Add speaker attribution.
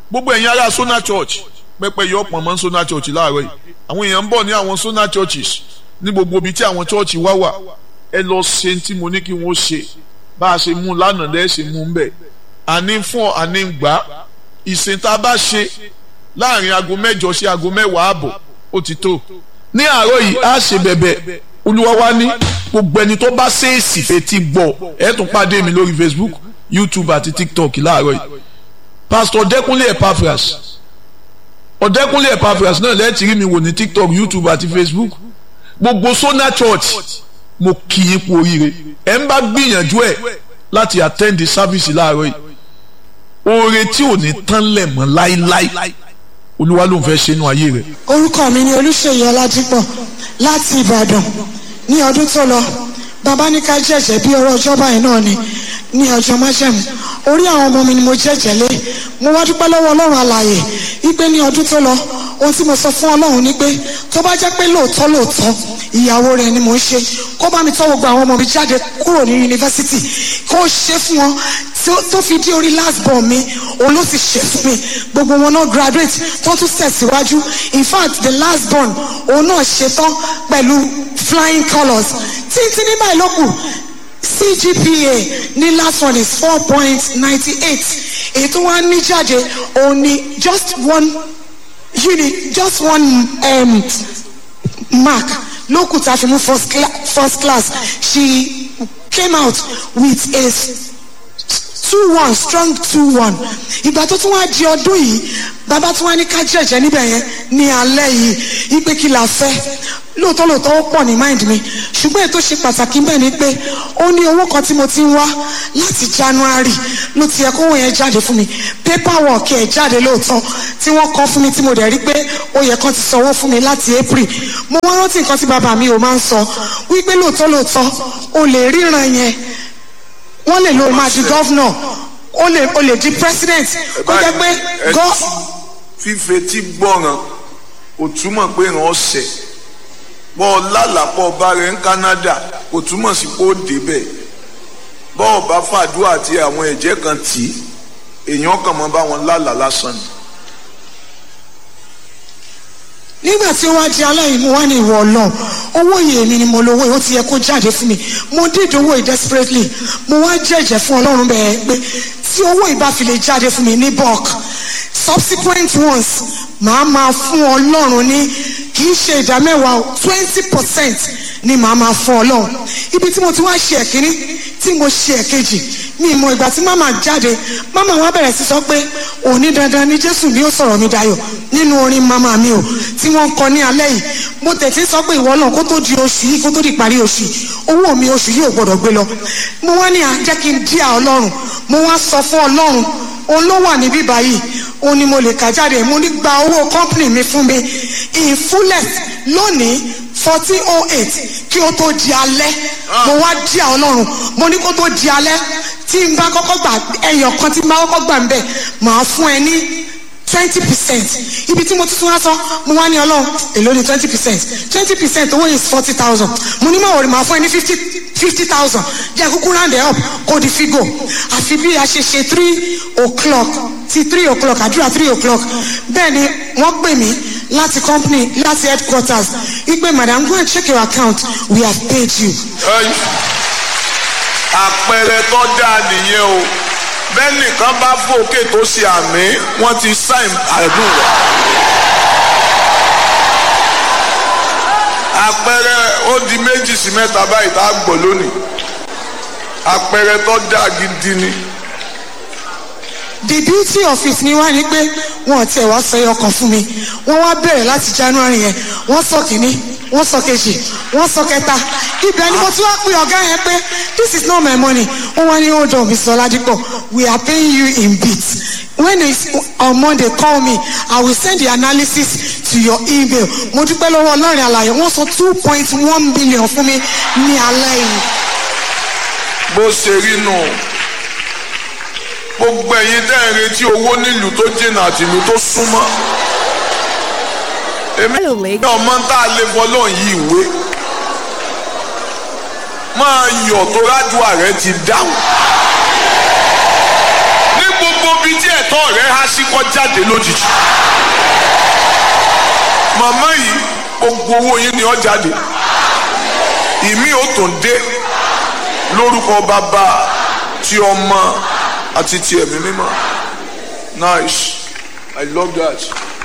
Speaker 1: gbogbo ẹ̀yin ará Sona Church pẹ́pẹ́ yọ pọ̀ mọ́ Sona Church láàárọ̀ yìí àwọn èèyàn ń bọ̀ ní àwọn Sona Churches ní gbogbo ibi tí àwọn church wá wà ẹ lọ ṣe tí mo ní kí wọ́n ṣe bá a ṣe mú lánàá lẹ́ẹ̀ ṣe mú bẹ́ẹ̀ àní fún ọ àní gbà ìsìn tá a bá ṣe láàrin aago mẹ́jọ sí aago mẹ́wàá àbọ̀ ó ti tó ní àárọ̀ yìí á ṣe bẹ̀bẹ̀ olúwa wa ní gbogbo ẹni tó bá ṣèèsì fetí gbọ́ ẹ tún pàdé mi lórí Facebook YouTube àti TikTok láàárọ̀ yìí Pastor Ọ̀dẹ́kúnlé Epaphras Ọ̀dẹ́kúnlé Epaphras náà lẹ́ẹ̀tì rí mi wò ní TikTok YouTube àti Facebook gbogbo Sona Church mo kì í kú oríire ẹ ń bá gbìyànjú ẹ láti attend the service láàárọ̀ yìí oore tí ò ní tán lẹ̀ mọ́ láíláí olúwa ló ń fẹ́ ṣe inú ayé rẹ̀.
Speaker 2: orúkọ mi ni olùṣèyí ọládípọ̀ láti ìbàdàn ní ọdún tó lọ bàbá ní ká jẹ̀jẹ̀ bí ọrọ̀ ọjọ́ báyìí náà ni ní ọjọ́ májẹ̀mú orí àwọn ọmọ mi ni mo jẹ̀jẹ̀ lé mo wá dúpẹ́ lọ́wọ́ ọlọ́run alààyè wípé ní ọdún tó lọ ohun tí mo sọ fún ọlọ́run ni pé tó bá jẹ́ pé lóòótọ́ lóòótọ́ ìyàwó rẹ̀ ni mò ń ṣe kó bá mi tọ́ gbogbo àwọn ọmọ mi jáde kúrò ní yunifásitì kó ṣe fún wọn tó fi dé orí last born mi òun ló sì ṣe fún mi gbogbo wọn náà graduate tó tún tẹ̀síwájú in fact the last born òun náà ṣetán pẹ̀lú flying colours títí ní báyìí ló kù CGPA ní last one is four point ninety eight èyí tó wá ní jáde òun ni just one unit just one um, mark lókù tá a fi mú first, cla first class she came out with a two one strong two one ìgbà tó tún wá di ọdún yìí bàbá tún wá ní ká jẹ̀jẹ̀ níbẹ̀ yẹn ní alẹ́ yìí ipe kí la fẹ́ lóòótọ́ lóòótọ́ ó pọ̀ ní mind mi ṣùgbọ́n ètò ṣe pàtàkì bẹ́ẹ̀ ni pé ó ní owó kan tí mo ti ń wá láti January ló ti yẹ kówó yẹn jáde fún mi paperwork ẹ̀ jáde lóòótọ́ tí wọ́n kọ́ fún mi tí mo dẹ̀ rí pé ó yẹ kán ti sanwó fún mi láti April mo wá rántí nǹkan tí bàbá mi ò máa ń sọ wípé lóòótọ́ lóòótọ́ o lè ríran yẹn wọ́n lè lo máa di gọ́vnọ̀ o lè o lè di president kó jẹ́ pé gọ́.
Speaker 1: fífetí gbọ́ràn kò túmọ̀ pé ràn ọ́ sẹ̀ bọ́ lálàpọ̀ ọba rẹ̀ ní Canada kò túmọ̀ sí pé ó débẹ̀ bọ́ ọba fàdúrà àti àwọn ẹ̀jẹ̀ kan tì í èèyàn kàn mọ́ bá wọn lálàá lásán ni.
Speaker 2: nígbà tí wọ́n á di aláìní mo wá ní ìwọ ọlọ́run owó yìí èmi ni mo lówó yìí ó ti yẹ kó jáde fún mi mo did owó yìí desperately mo wá jẹ́jẹ́ fún ọlọ́run bẹ́ẹ̀ pé tí owó yìí bá fi lè jáde fún mi ní bulk subsequent ones màá máa fún ọlọ́run ní kì í ṣe ìdá mẹ́wàá twenty percent ni màá máa fún ọlọ́run ibi tí mo ti wá ṣe ẹ̀kíní tí mo ṣe ẹ̀kejì mi mọ ìgbà tí màmá jáde màmá wa bẹ̀rẹ̀ sí sọ pé òní dandan ni jésù ni ó sọ̀rọ̀ mi dayọ̀ nínú orin màmá mi o tí wọ́n ń kọ ní alẹ́ yìí mo tẹ̀sí sọ pé ìwọ náà kó tó di oṣù yìí kó tó di parí oṣù owó mi oṣù yìí ò gbọdọ̀ gbé lọ mo wá ní à jẹ́ kí n díà ọlọ́run mo wá sọ fún ọlọ́run òun ló wà níbí báyìí òun ni mo lè kà jáde mo ní gba owó company mi fún mi in fullest lónìí fourteen oh eight kí o tó di alẹ́ mo wá díà ọlọ́run mo ní kó tó di alẹ́ tí n bá kọ́kọ́ gbà ẹyọ kan tí n bá kọ́kọ́ gbà ń bẹ̀ màá fún ẹ ní twenty percent ibi tí mo ti tún wá sọ mo wá ní ọlọ́run èló ni twenty percent twenty percent owó is forty thousand mo ní màwòrán màá fún ẹ ní fifty fifty thousand jẹ́ kúkú round it up kó di figo àfi bí a ṣe ṣe three o'clock ti three o'clock àdúrà three o'clock bẹ́ẹ̀ ni wọ́n pè mí láti company láti headquarters wípé madam go and check your account we have paid you.
Speaker 1: àpẹẹrẹ tó dáa nìyẹn o bẹ́ẹ̀ nìkan bá fòkè tó ṣe àmì wọ́n ti sáìn àdùn rẹ̀. àpẹẹrẹ ó di méjì sí mẹ́ta báyìí tá a gbọ́ lónìí àpẹẹrẹ tó dáa gidi ni.
Speaker 2: the beauty of it ni wá ní pé wọn tiẹ̀ wá sọ ẹyọ kan fún mi wọ́n wá bẹ̀rẹ̀ láti january yẹn wọ́n sọ kìíní wọ́n sọ kejì wọ́n sọ kẹta ibẹ̀ ni mo tún wá pè ọ̀gá yẹn pé this is not my money wọ́n wá ní hold on Mr. Oladipo we are paying you in bits when it's on Monday call me I will send the analysis to your email mo dúpẹ́ lọ́wọ́ ọlọ́rin àlàyé wọ́n sọ two point one billion fún mi ní alẹ́ yìí.
Speaker 1: bó ṣe rí nù gbogbo ẹ̀yin tẹ́ ẹ̀ retí owó nílùú tó jìnnà àti ìlú tó súnmọ́ èmi ní ọmọ tá a lè fọlọ́n yí ìwé máa yọ̀ tó rájú ààrẹ ti dáhùn ní gbogbo gbogbo bíi tí ẹ̀tọ́ rẹ̀ há sí kọ́ jáde lójijì màmá yìí gbogbo owó yín ni ó jáde ìmí ò tún dé lórúkọ bàbá ti ọmọ àti ti ẹ̀mí mímọ́ nice i love that.